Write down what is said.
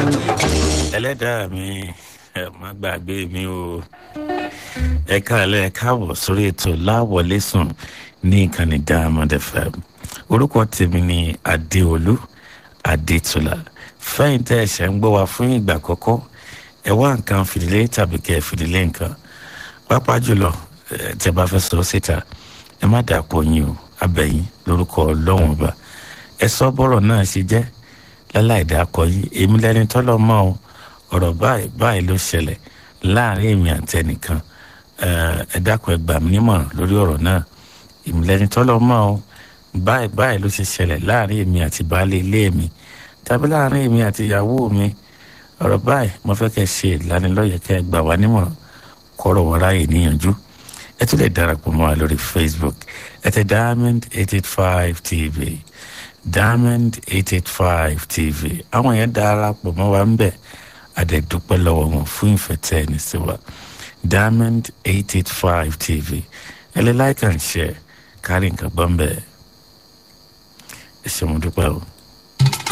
ẹlẹ́dàá mi ẹ má gbàgbé mi o ẹ káàlẹ́ ẹ káàbọ̀ sórí ètò láwọlé sùn ní ìkànnì diamond fm orúkọ tèmi ni adéolú adétúlà fẹ́yìntẹ́ ẹ̀ṣẹ̀ ń gbọ́ wa fún ìgbà àkọ́kọ́ ẹ wá nǹkan fìdílé tàbí kẹ́ ẹ fìdílé nǹkan pápá jùlọ ẹ tẹ́ bá fẹ́ sọ síta ẹ má dàpọ̀ yín o abẹ́yìn lórúkọ ọlọ́run ọba ẹ sọ bọ́rọ̀ náà ṣe jẹ́ láláì dákọ yìí èmi lẹni tọ́lọ́ mọ́ o ọ̀rọ̀ báyìí báyìí ló ṣẹlẹ̀ láàrin èmi àti ẹnìkan ẹ dákun ẹ gbà mí nímọ̀ràn lórí ọ̀rọ̀ náà èmi lẹni tọ́lọ́ mọ́ o báyìí báyìí ló ṣe ṣẹlẹ̀ láàrin èmi àti baálé ilé mi tàbí láàrin èmi àti ìyàwó mi ọ̀rọ̀ báyìí mo fẹ́ kẹ́ ṣe ìlanilọ́yẹ̀ kẹ́ ẹ gbà wá nímọ̀ràn kọ́rọ̀ wọ́n ráyè níyànjú ẹ tún lè darapọ̀ mọ́ wa lórí facebook ẹ tẹ diamond eight eight five tv diamond eight eight five tv àwọn yẹn darapọ̀ mọ́ wa ń bẹ̀ àdẹ̀dúpẹ́ lọ́wọ́ wọn fún ìfẹ́ tẹ́ ẹni sí wa diamond eight eight five tv ẹ lè like and share kárí nǹkan gbọ́n bẹ́ẹ̀ ẹ ṣe mo dúpẹ́ o.